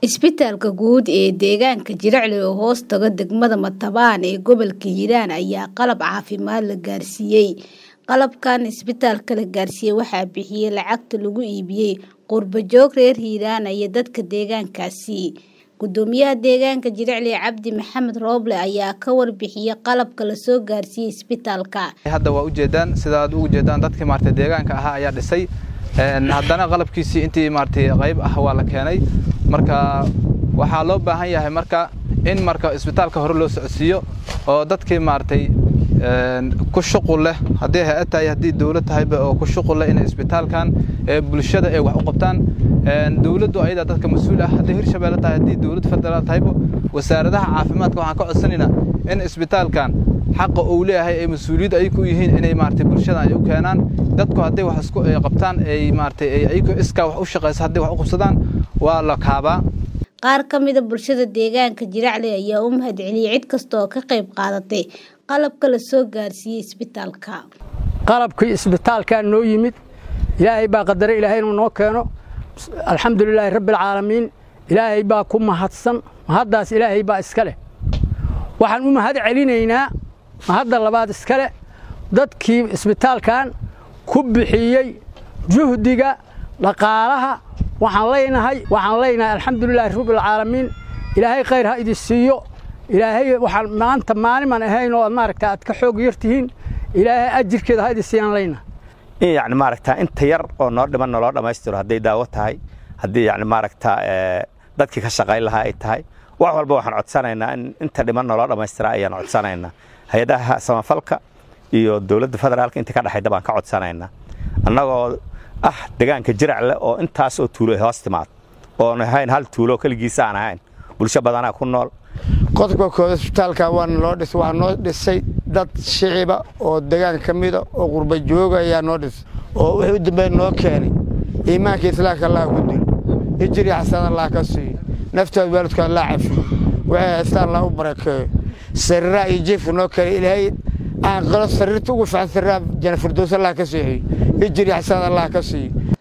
Isbitaalka guud ee deegaanka Jiracle oo hoos taga degmada Matabaan ee gobolka Hiiraan ayaa qalab caafimaad la gaarsiiyey. Qalabkan isbitaalka la gaarsiiyey waxaa bixiyay lacagta lagu iibiyey qurbo-joog reer Hiiraan iyo dadka deegaankaasi. Gudoomiyaha deegaanka Jiracle Cabdi Maxamed Rooble ayaa ka warbixiyay qalabka la soo gaarsiiyey isbitaalka. hadda waa ujeedaan sida aad ugu jeedaan dadkii maartay deegaanka ahaa ayaa dhisay een haddana qalabkiisii intii maartay qayb ah waa la keenay marka waxaa loo baahan yahay marka in marka isbitaalka hore loo socodsiiyo oo dadkii maartay een ku shuqul leh haddii hay-ad tahay haddii dowlad tahayba oo ku shuqul leh inay isbitaalkan ee bulshada ay wax u qabtaan een dowladdu ayada dadka mas'uul ah haddii hirshabeelle tahay haddii dowlad federaal tahayba wasaaradaha caafimaadka waxaan ka codsanaynaa in isbitaalkan xaqa uu leeyahay ay mas'uuliyad ay ku yihiin inay maartay bulshada ay u keenaan dadku hadday wax isku ay qabtaan ay maartay ay ayagu iskaa wax u shaqeysa hadday wax u qabsadaan waa la kaabaa Qaar ka mid ah bulshada deegaanka Jiracle ayaa u mahadceliyay cid kasta oo ka qayb qaadatay qalabka la soo gaarsiiyey isbitaalka. qalabkii isbitaalka noo yimid ilaahay baa qadaray ilaahay inuu noo keeno alxamdulilaahi rabbil caalamiin ilaahay baa ku mahadsan mahaddaas ilaahay baa iska leh waxaan u mahad celinaynaa mahadda labaad iska leh dadkii isbitaalkan ku bixiyey juhdiga dhaqaalaha waxaan leenahay waxaan leenahay alxamdulilaahi rabbil caalamiin ilaahay khayr ha idin siiyo ilaahay waxaan maanta maaliman ahayn oo aad maaragta aad ka xoog yartihiin ilaahay ajirkeeda ha idin siiyaan leenahay in yacni maaragta inta yar oo noo dhiman naloo dhammaystiro hadday daawo tahay haddii yacni maaragta dadkii ka shaqayn lahaa ay tahay wax walba waxaan codsanaynaa in inta dhiman naloo dhammaystira ayaan codsanaynaa hay-adaha samafalka iyo dowladda federaalka inta ka dhexayda baan ka codsanaynaa annagoo ah deegaanka jiracle oo intaas oo tuulo hoos timaad oon ahayn hal tuulo keligiisa aan ahayn bulsho badanaa ku nool qodobka kooda isbitaalka waana loo dhisay waxaa noo dhisay dad shiciba oo deegaan ka mida oo qurba jooga ayaa noo dhisay oo wixii u dambeeya noo keenay iimaanka islaamka allah ku dil hijri xasan allah ka siiyo naftood waalidka allah cafiyo waxay haystaan allah u barakeeyo sariiraha iyo jiifka noo keenay ilaahay aan qalo sariirta ugu fiican sariiraha jana firdows allah ka seexiyo hijri xasan allah ka siiyo